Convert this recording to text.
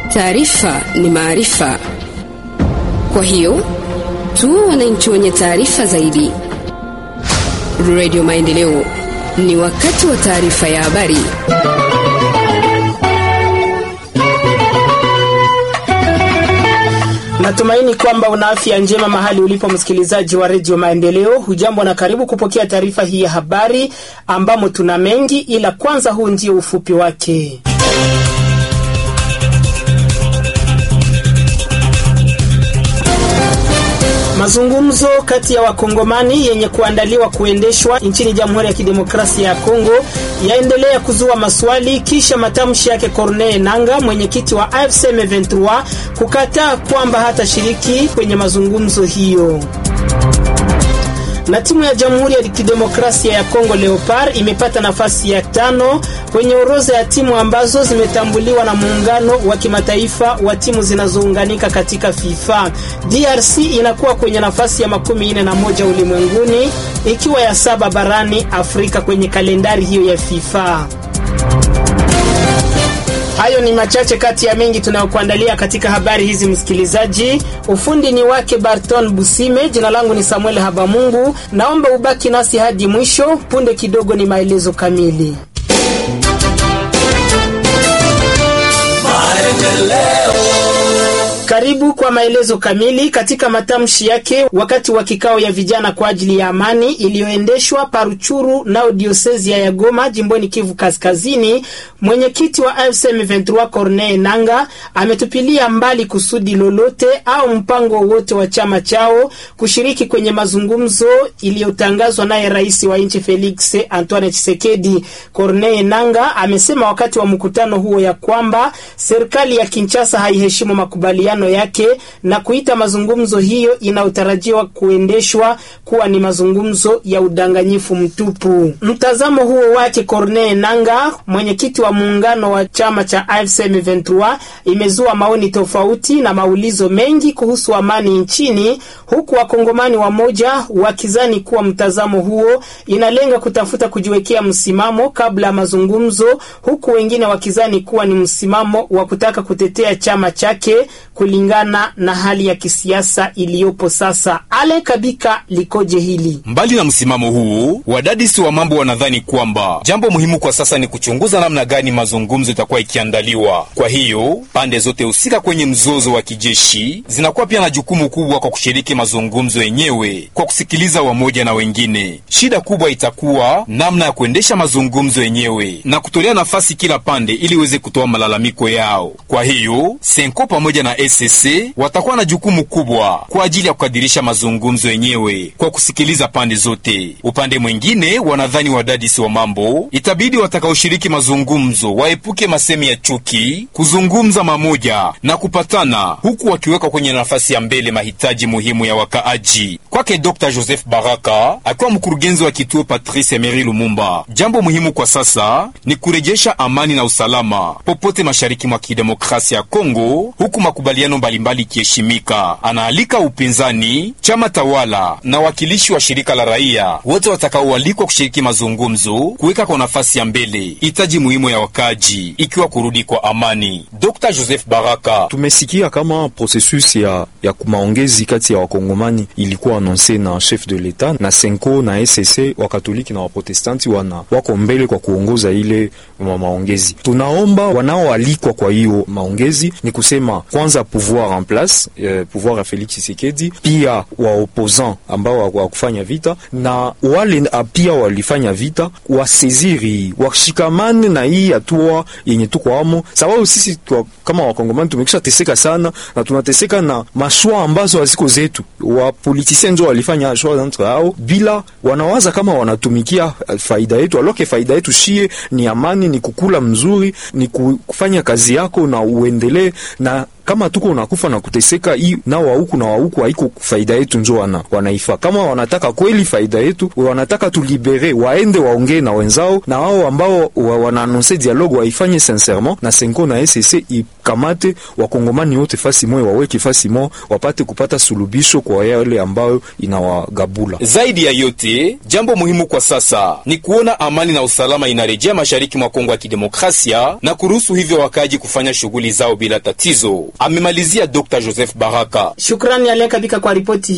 Taarifa ni maarifa, kwa hiyo tuwe wananchi wenye taarifa zaidi. Radio Maendeleo, ni wakati wa taarifa ya habari. Natumaini kwamba una afya njema mahali ulipo, msikilizaji wa redio Maendeleo. Hujambo na karibu kupokea taarifa hii ya habari, ambamo tuna mengi, ila kwanza, huu ndio ufupi wake. Mazungumzo kati ya wakongomani yenye kuandaliwa kuendeshwa nchini Jamhuri ya Kidemokrasia ya Kongo yaendelea kuzua maswali kisha matamshi yake Corneille Nanga, mwenyekiti wa AFC M23, kukataa kwamba hatashiriki kwenye mazungumzo hiyo na timu ya Jamhuri ya Kidemokrasia ya Kongo Leopard imepata nafasi ya tano kwenye orodha ya timu ambazo zimetambuliwa na muungano wa kimataifa wa timu zinazounganika katika FIFA. DRC inakuwa kwenye nafasi ya makumi nne na moja ulimwenguni ikiwa ya saba barani Afrika kwenye kalendari hiyo ya FIFA. Hayo ni machache kati ya mengi tunayokuandalia katika habari hizi, msikilizaji. Ufundi ni wake Barton Busime, jina langu ni Samuel Habamungu. Naomba ubaki nasi hadi mwisho. Punde kidogo ni maelezo kamili. Karibu kwa maelezo kamili. Katika matamshi yake wakati wa kikao ya vijana kwa ajili ya amani iliyoendeshwa Paruchuru nao diosezi ya Goma jimboni Kivu Kaskazini, mwenyekiti wa AFC M23 Corneille Nanga ametupilia mbali kusudi lolote au mpango wowote wa chama chao kushiriki kwenye mazungumzo iliyotangazwa naye rais wa nchi Felix Antoine Tshisekedi. Corneille Nanga amesema wakati wa mkutano huo ya kwamba serikali ya Kinshasa haiheshimu makubaliano yake na kuita mazungumzo hiyo inayotarajiwa kuendeshwa kuwa ni mazungumzo ya udanganyifu mtupu. Mtazamo huo wake Corneille Nanga, mwenyekiti wa muungano wa chama cha AFC M23, imezua maoni tofauti na maulizo mengi kuhusu amani nchini, huku wakongomani wamoja wakizani kuwa mtazamo huo inalenga kutafuta kujiwekea msimamo kabla ya mazungumzo, huku wengine wakizani kuwa ni msimamo wa kutaka kutetea chama chake kulingana na hali ya kisiasa iliyopo sasa. Ale Kabika likoje hili? Mbali na msimamo huu, wadadisi wa mambo wanadhani kwamba jambo muhimu kwa sasa ni kuchunguza namna gani mazungumzo itakuwa ikiandaliwa. Kwa hiyo pande zote husika kwenye mzozo wa kijeshi zinakuwa pia na jukumu kubwa kwa kushiriki mazungumzo yenyewe kwa kusikiliza wamoja na wengine. Shida kubwa itakuwa namna ya kuendesha mazungumzo yenyewe na kutolea nafasi kila pande ili iweze kutoa malalamiko yao. Kwa hiyo Senko pamoja na SSC watakuwa na jukumu kubwa kwa ajili ya kukadirisha mazungumzo yenyewe kwa kusikiliza pande zote. Upande mwingine, wanadhani wadadisi wa mambo itabidi watakaoshiriki mazungumzo waepuke masemi ya chuki, kuzungumza mamoja na kupatana, huku wakiweka kwenye nafasi ya mbele mahitaji muhimu ya wakaaji. Kwake Dr Joseph Baraka akiwa mkurugenzi wa kituo Patrice Emery Lumumba, jambo muhimu kwa sasa ni kurejesha amani na usalama popote mashariki mwa kidemokrasia ya Kongo, huku makubaliano mbalimbali ikiheshimika. Anaalika upinzani, chama tawala na wakilishi wa shirika la raia wote watakaoalikwa kushiriki mazungumzo kuweka kwa nafasi ya mbele hitaji muhimu ya wakaji, ikiwa kurudi kwa amani. Dr Joseph Baraka: tumesikia kama processus ya, ya maongezi kati ya wakongomani ilikuwa anonse na chef de l'etat na Senko na SSC wakatoliki na waprotestanti wana wako mbele kwa kuongoza ile ma maongezi. Tunaomba wanaoalikwa kwa hiyo maongezi ni kusema kwanza pouvoir en place eh, pouvoir ya Felix Tshisekedi, pia wa opposant ambao wa kufanya vita na wale pia walifanya vita waseziri washikamane na hii hatua yenye tuko amo, sababu sisi tuwa, kama wakongomani tumekisha teseka sana na tunateseka na mashua ambazo haziko zetu. Wa politiciens ndio walifanya shua entre hao bila wanawaza kama wanatumikia faida yetu, aloke faida yetu shie ni amani, ni kukula mzuri, ni kufanya kazi yako na uendelee na kama tuko nakufa na kuteseka hii na wa huku na wa huku haiko faida yetu, njo wana wanaifa. Kama wanataka kweli faida yetu, wanataka tulibere, waende waongee na wenzao, na wao ambao wa, wanaanonse dialogue waifanye sincerement, na Senko na SSC wakamate wakongomani wote fasi moja, waweke fasi moja, wapate kupata sulubisho kwa yale ambayo inawagabula. Zaidi ya yote, jambo muhimu kwa sasa ni kuona amani na usalama inarejea mashariki mwa Kongo ya Kidemokrasia na kuruhusu hivyo wakaaji kufanya shughuli zao bila tatizo, amemalizia Dr. Joseph Baraka. Shukrani aliyekabika kwa ripoti